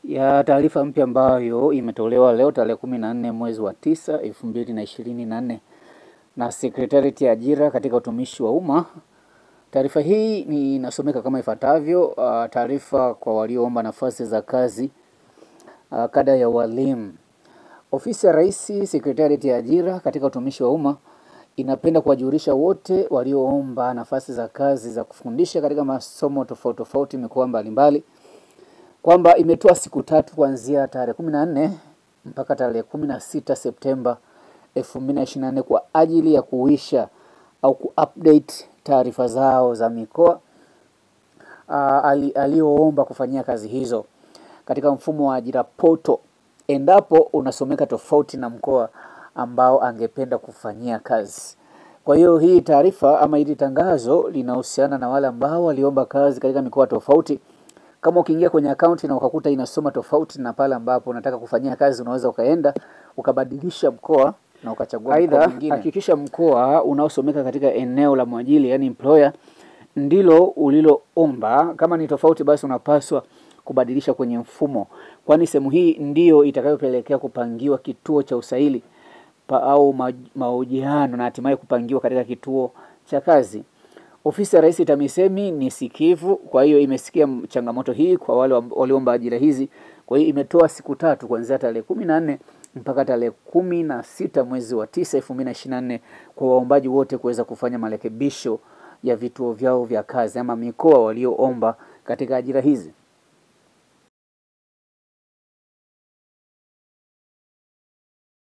ya taarifa mpya ambayo imetolewa leo tarehe kumi na nne mwezi wa tisa elfu mbili na ishirini na nne na Sekretarieti ya Ajira katika Utumishi wa Umma. Taarifa hii ni inasomeka kama ifuatavyo. Uh, taarifa kwa walioomba nafasi za kazi uh, kada ya walimu. Ofisi ya Rais, Sekretarieti ya Ajira katika Utumishi wa Umma inapenda kuwajulisha wote walioomba nafasi za kazi za kufundisha katika masomo tofauti tofauti mikoa mbalimbali kwamba imetoa siku tatu kuanzia tarehe kumi na nne mpaka tarehe kumi na sita Septemba elfu mbili na ishirini na nne kwa ajili ya kuisha au kuupdate taarifa zao za mikoa uh, ali, aliyoomba kufanyia kazi hizo katika mfumo wa ajira poto, endapo unasomeka tofauti na mkoa ambao angependa kufanyia kazi. Kwa hiyo hii taarifa ama hili tangazo linahusiana na wale ambao waliomba kazi katika mikoa tofauti. Kama ukiingia kwenye akaunti na ukakuta inasoma tofauti na pale ambapo unataka kufanyia kazi, unaweza ukaenda ukabadilisha mkoa na ukachagua mkoa mwingine. Hakikisha mkoa unaosomeka katika eneo la mwajili, yani employer, ndilo uliloomba. Kama ni tofauti, basi unapaswa kubadilisha kwenye mfumo, kwani sehemu hii ndiyo itakayopelekea kupangiwa kituo cha usaili pa au ma, mahojiano na hatimaye kupangiwa katika kituo cha kazi. Ofisi ya Rais TAMISEMI ni sikivu, kwa hiyo imesikia changamoto hii kwa wale walioomba ajira hizi. Kwa hiyo imetoa siku tatu kuanzia tarehe kumi na nne mpaka tarehe kumi na sita mwezi wa tisa elfu mbili na ishirini na nne kwa waombaji wote kuweza kufanya marekebisho ya vituo vyao vya kazi ama mikoa walioomba katika ajira hizi.